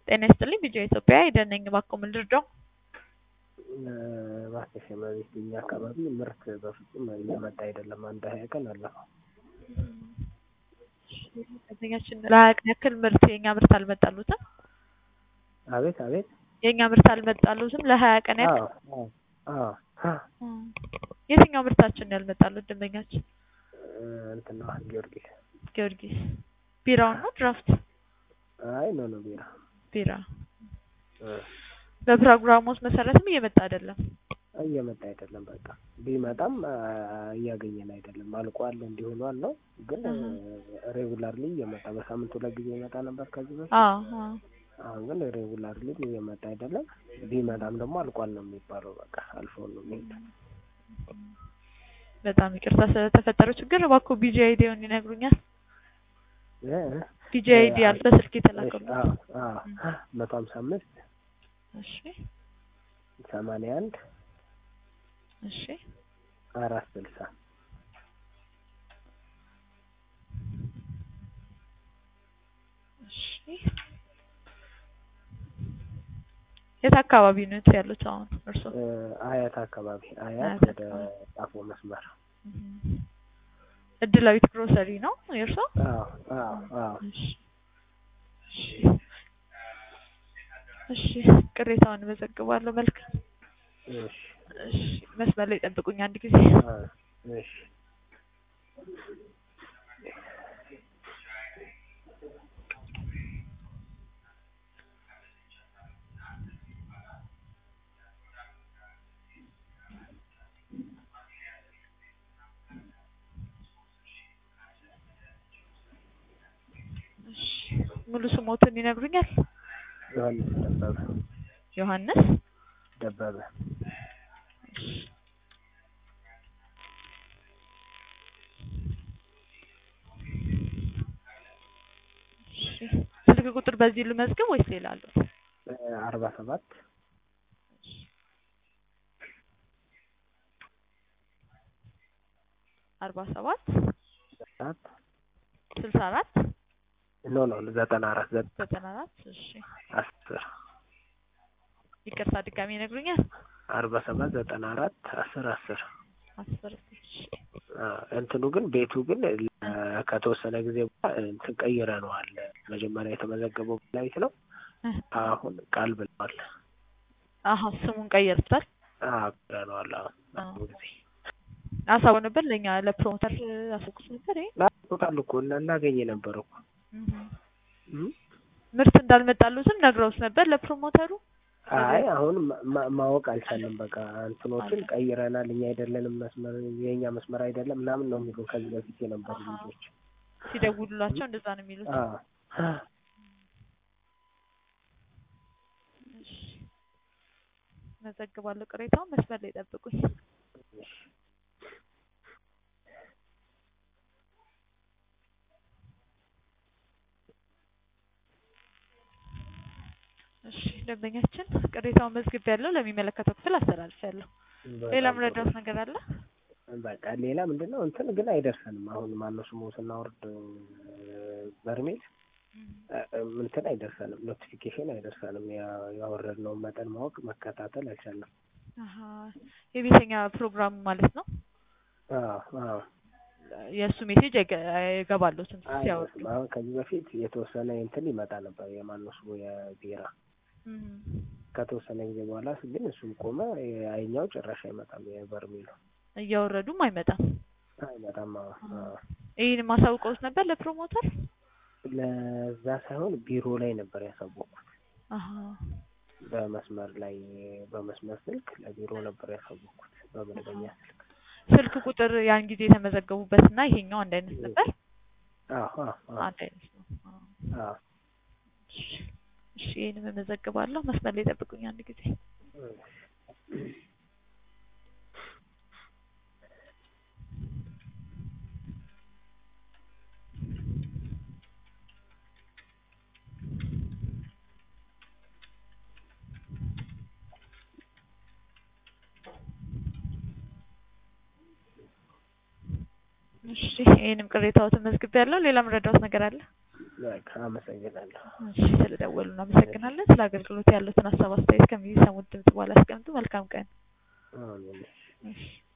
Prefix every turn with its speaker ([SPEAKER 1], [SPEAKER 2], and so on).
[SPEAKER 1] ጤና ይስጥልኝ ቪዲዮ ኢትዮጵያ ሄደን ነኝ እባክዎ ምን ልርዳው?
[SPEAKER 2] እባክሽ እመቤት እኛ አካባቢ ምርት በፍጹም እየመጣ አይደለም። አንድ ሀያ ቀን አለፈው።
[SPEAKER 1] ደንበኛችን ለሀያ ቀን ያክል ምርት የእኛ ምርት አልመጣሉትም።
[SPEAKER 2] አቤት አቤት።
[SPEAKER 1] የእኛ ምርት አልመጣሉትም ለሀያ ቀን ያክል።
[SPEAKER 2] አዎ አዎ አዎ።
[SPEAKER 1] የትኛው ምርታችን ነው ያልመጣሉት ደንበኛችን?
[SPEAKER 2] እንትን ነው ጊዮርጊስ።
[SPEAKER 1] ጊዮርጊስ ቢራውን ነው ድራፍት?
[SPEAKER 2] አይ ኖ ኖ ቢራ
[SPEAKER 1] ቢራ። በፕሮግራሞች መሰረትም እየመጣ አይደለም።
[SPEAKER 2] እየመጣ አይደለም። በቃ ቢመጣም እያገኘን አይደለም። አልቋል እንዲሆኗል ነው ግን ሬጉላርሊ እየመጣ በሳምንት ሁለት ጊዜ ይመጣ ነበር ከዚህ በፊት።
[SPEAKER 1] አዎ አዎ።
[SPEAKER 2] አሁን ግን ሬጉላርሊ እየመጣ አይደለም። ቢመጣም ደግሞ አልቋል ነው የሚባለው። በቃ አልፎ ነው የሚሄድ።
[SPEAKER 1] በጣም ይቅርታ ስለተፈጠረው ችግር እባክዎ ቢጂ አይዲውን ይነግሩኛል? ቢጂ አይዲ አለ በስልክ የተላከሉት።
[SPEAKER 2] መቶ ሀምሳ አምስት
[SPEAKER 1] እሺ
[SPEAKER 2] ሰማንያ አንድ
[SPEAKER 1] እሺ
[SPEAKER 2] አራት ስልሳ
[SPEAKER 1] እሺ የት አካባቢ ነው ያሉት አሁን እርስዎ?
[SPEAKER 2] አያት አካባቢ አያት
[SPEAKER 1] አያት
[SPEAKER 2] ወደ ጣፎ መስመር።
[SPEAKER 1] እድላዊት ግሮሰሪ ነው የእርስዎ?
[SPEAKER 2] አዎ አዎ አዎ።
[SPEAKER 1] እሺ እሺ ቅሬታውን እመዘግባለሁ። መልካም
[SPEAKER 2] እሺ
[SPEAKER 1] እሺ መስመር ላይ ጠብቁኝ አንድ ጊዜ።
[SPEAKER 2] እሺ
[SPEAKER 1] እሺ ሙሉ ስሞትን ይነግሩኛል?
[SPEAKER 2] ዮሐንስ ደበበ
[SPEAKER 1] ዮሐንስ
[SPEAKER 2] ደበበ
[SPEAKER 1] እሺ ስልክ ቁጥር በዚህ ልመዝግብ ወይስ ሌላ አለው?
[SPEAKER 2] አርባ ሰባት
[SPEAKER 1] አርባ ሰባት
[SPEAKER 2] አራት
[SPEAKER 1] ስልሳ አራት
[SPEAKER 2] ኖ ኖ ዘጠና አራት
[SPEAKER 1] ዘጠና አራት እሺ
[SPEAKER 2] አስር
[SPEAKER 1] ይቅርታ ድጋሚ ይነግሩኛል?
[SPEAKER 2] አርባ ሰባት ዘጠና አራት አስር አስር
[SPEAKER 1] አስር እሺ
[SPEAKER 2] እንትኑ ግን ቤቱ ግን ከተወሰነ ጊዜ በኋላ እንትን ቀይረነዋል። መጀመሪያ የተመዘገበው ላይት ነው። አሁን ቃል ብለዋል።
[SPEAKER 1] አሀ ስሙን ቀየርቷል።
[SPEAKER 2] አዎ ቀይረነዋል። አሁን ጊዜ
[SPEAKER 1] አሳው ነበር ለኛ ለፕሮሞተር አሳውቁት ነበር። ይሄ
[SPEAKER 2] ቶታል እኮ እናገኝ ነበር እኮ
[SPEAKER 1] ምርት እንዳልመጣሉትም ነግረውት ነበር ለፕሮሞተሩ።
[SPEAKER 2] አይ አሁን ማወቅ አልቻለም። በቃ እንትኖችን ቀይረናል፣ እኛ አይደለንም መስመር የእኛ መስመር አይደለም ምናምን ነው የሚሉ ከዚህ በፊት የነበሩ ልጆች
[SPEAKER 1] ሲደውሉላቸው እንደዛ ነው የሚሉት። መዘግባለሁ ቅሬታውን። መስመር ላይ ጠብቁኝ። እሺ ደንበኛችን ቅሬታውን መዝግብ ያለው ለሚመለከተው ክፍል አስተላልፊያለሁ። ሌላ ምረዳውት ነገር አለ?
[SPEAKER 2] በቃ ሌላ ምንድን ነው እንትን ግን አይደርሰንም። አሁን ማነው ስሙ ስናወርድ በርሜል እንትን አይደርሰንም፣ ኖቲፊኬሽን አይደርሰንም። ያወረድነውን መጠን ማወቅ መከታተል አልቻለም።
[SPEAKER 1] የቤተኛ ፕሮግራም ማለት ነው።
[SPEAKER 2] አዎ
[SPEAKER 1] የእሱ ሜሴጅ አይገባሉትም ሲያወርዱ።
[SPEAKER 2] አሁን ከዚህ በፊት የተወሰነ እንትን ይመጣ ነበር የማነው ስሙ የቢራ ከተወሰነ ጊዜ በኋላ ግን እሱም ቆመ። አይኛው ጭራሽ አይመጣም። የበርሜሉ
[SPEAKER 1] እያወረዱም አይመጣም
[SPEAKER 2] አይመጣም።
[SPEAKER 1] ይህን ማሳውቀውት ነበር ለፕሮሞተር።
[SPEAKER 2] ለዛ ሳይሆን ቢሮ ላይ ነበር ያሳወቅኩት። በመስመር ላይ በመስመር ስልክ ለቢሮ ነበር ያሳወቅኩት በመደበኛ ስልክ።
[SPEAKER 1] ስልክ ቁጥር ያን ጊዜ የተመዘገቡበት እና ይሄኛው አንድ አይነት ነበር።
[SPEAKER 2] አዎ
[SPEAKER 1] አንድ አይነት ነው። እሺ ይሄንም እመዘግባለሁ። መስመር ላይ ጠብቁኝ አንድ ጊዜ። እሺ ይሄንም ቅሬታዎትን መዝግቤያለሁ። ሌላ ምረዳውት ነገር አለ?
[SPEAKER 2] በቃ አመሰግናለሁ።
[SPEAKER 1] እሺ ስለደወሉ እናመሰግናለን። ስለ አገልግሎት ያሉትን ሀሳብ አስተያየት ከሚሰሙት ድምጽ በኋላ ያስቀምጡ። መልካም ቀን።
[SPEAKER 2] አሜን።
[SPEAKER 1] እሺ